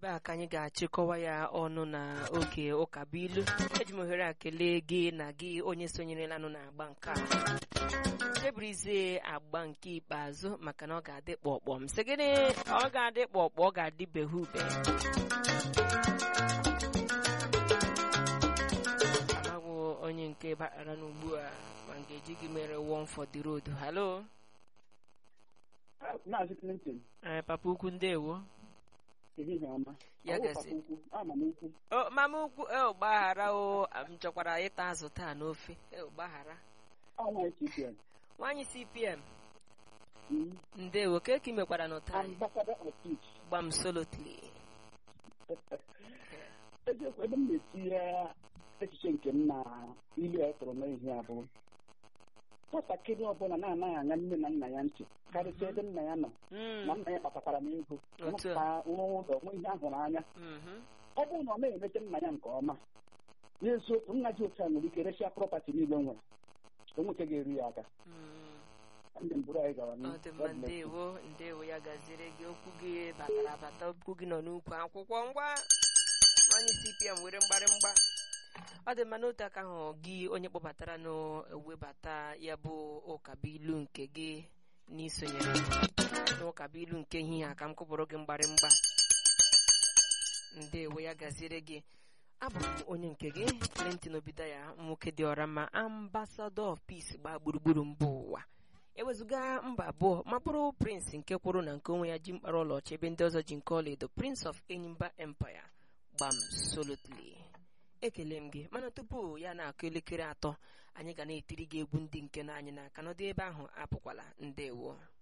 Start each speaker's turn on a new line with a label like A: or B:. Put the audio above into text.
A: ebe a ka anyị ga-achịkọwa ya ọnụ na oge ụkabuilu eji m ohere a kelee gị na gị onye sonyerelanụ na agba nke a eburizie agba nke ikpeazụ maka na ọ ga-adị kpọkpọ m sị gịnị ọ ga-adị kpọkpọ ọ ga-adị behe ube amagwụ onye nke bakara n'ugbu a ma m ga-eji gị mere one for the road halo
B: Maazị Clinton,
A: ee papa ukwu ndewo
B: ehihie ọma.
A: Ya
B: Ọ bụ
A: gasị.
B: papa ukwu, ama m ukwu.
A: o mama ukwu e gbaghara o m chọkwara ịta azụ taa n'ofe e gbaghara
B: Ọ nwaanyị CPN.
A: nwaanyị cpm
B: Mm.
A: ndewo ka eke mekwara n'ụta
B: Ambassador of Peace.
A: gbam solotly
B: Eziokwu ebe m na-etinye echiche nke m na ilu ya tụrụ n'ihi a bụ nwatakịrị ọbụla na-anaghị anya nne na nna ya ntị karịsịa ebe nna ya nọ na nna ya kpatakwara m ego
A: Otu a.
B: rụpụta nwa ụlọ nwe ihe ahụrụ anya
A: Mhm.
B: ọ bụrụ na ọ na-emete nna ya nke ọma n'eziokwu nna ji otu a nwere ike resịa prọpati niile o nwere o nwoke ga-eru ya aka
A: Mm.
B: ndị mbụrụ anyị gara
A: ọ
B: n'ihu.
A: dị mma
B: God bless you.
A: ndewo ndewo ya gaziere gị okwu gị batara abata okwu gị nọ n'ukwu akwụkwọ ngwa nwaanyị cpm were mgbarịmgba ọ dị mma n'otu aka ahụ gị onye kpọbatara n'webata ya bụ ụkabuilu nke gị n'isonyere n'ụkabuilu nke ehihie a ka m kụpụrụ gị mgbarịmgba ndewo ya gaziere gị abụ m onye nke gị Clinton Obidaya nwoke dị ọra ma ambassador of peace gbaa gburugburu mba ụwa ewezụga mba abụọ ma bụrụ prince nke kwụrụ na nke onwe ya ji mkpara ọlaọcha ebe ndị ọzọ ji nke ọlaedo prince of enyimba empire gbam solotly ekele m gị mana tupu ya na-akụ elekere atọ anyị ga na-etiri gị egwu ndị nke na anyị n'aka n'ọdị ebe ahụ apụkwala ndewo